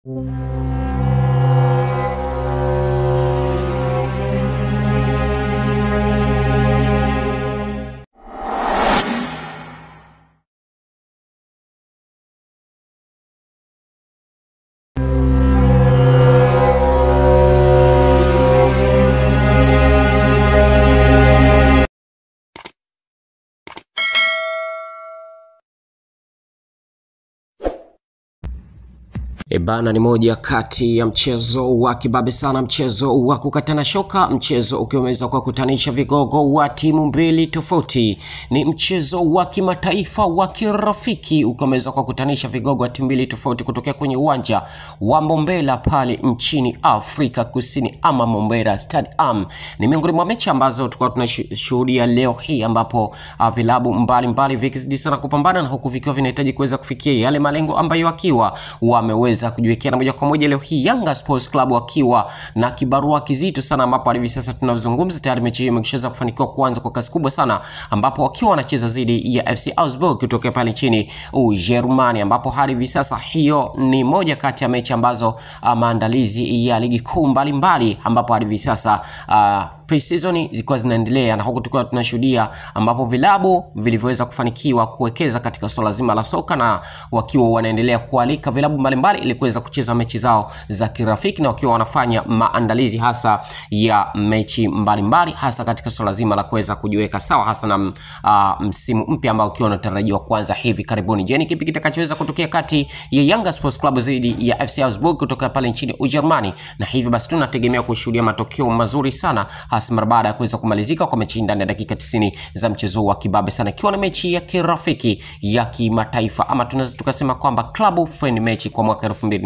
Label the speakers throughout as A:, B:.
A: E bana, ni moja kati ya mchezo wa kibabe sana, mchezo wa kukatana shoka, mchezo ukiwa umeweza kuwakutanisha vigogo wa timu mbili tofauti. Ni mchezo wa kimataifa wa kirafiki ukiwa umeweza kuwakutanisha vigogo wa timu mbili tofauti kutokea kwenye uwanja wa Mombela pale nchini Afrika Kusini, ama Mombela Stadium. Ni miongoni mwa mechi ambazo tulikuwa tunashuhudia leo hii, ambapo uh, vilabu mbalimbali vikizidi sana kupambana na huku vikiwa vinahitaji kuweza kufikia yale malengo ambayo wakiwa wameweza kujiwekea na moja kwa moja leo hii Yanga Sports Club wakiwa na kibarua kizito sana, ambapo hadi hivi sasa tunazungumza tayari mechi hiyo imeshaweza kufanikiwa kuanza kwa kasi kubwa sana, ambapo wakiwa wanacheza dhidi ya FC Augsburg kutokea pale nchini Ujerumani, ambapo hadi hivi sasa hiyo ni moja kati ya mechi ambazo uh, maandalizi ya ligi kuu mbalimbali, ambapo hadi hivi sasa uh, pre-season zilikuwa zinaendelea na huku tukiwa tunashuhudia ambapo vilabu vilivyoweza kufanikiwa kuwekeza katika swala zima la soka na wakiwa wanaendelea kualika vilabu mbalimbali ili kuweza kucheza mechi zao za kirafiki na wakiwa wanafanya maandalizi hasa ya mechi mbalimbali mbali, hasa katika swala zima la kuweza kujiweka sawa hasa na uh, msimu mpya ambao ukiwa unatarajiwa kuanza hivi karibuni. Je, ni kipi kitakachoweza kutokea kati ya Yanga Sports Club dhidi ya FC Augsburg kutoka pale nchini Ujerumani? Na hivyo basi tunategemea kushuhudia matokeo mazuri sana hasa mara baada ya kuweza kumalizika kwa mechi ndani ya dakika 90 za mchezo wa kibabe sana, ikiwa na mechi ya kirafiki ya kimataifa ama tunaweza tukasema kwamba club friend mechi kwa mwaka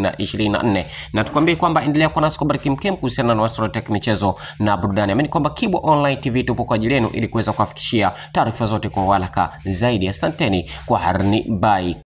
A: 2024 na tukwambie kwamba endelea kuwa nasi kwa bariki mkem kuhusiana na masuala ya michezo na burudani. Amini kwamba Kibo Online TV tupo kwa ajili yenu ili kuweza kuwafikishia taarifa zote kwa haraka zaidi. Asanteni kwa harni, bye.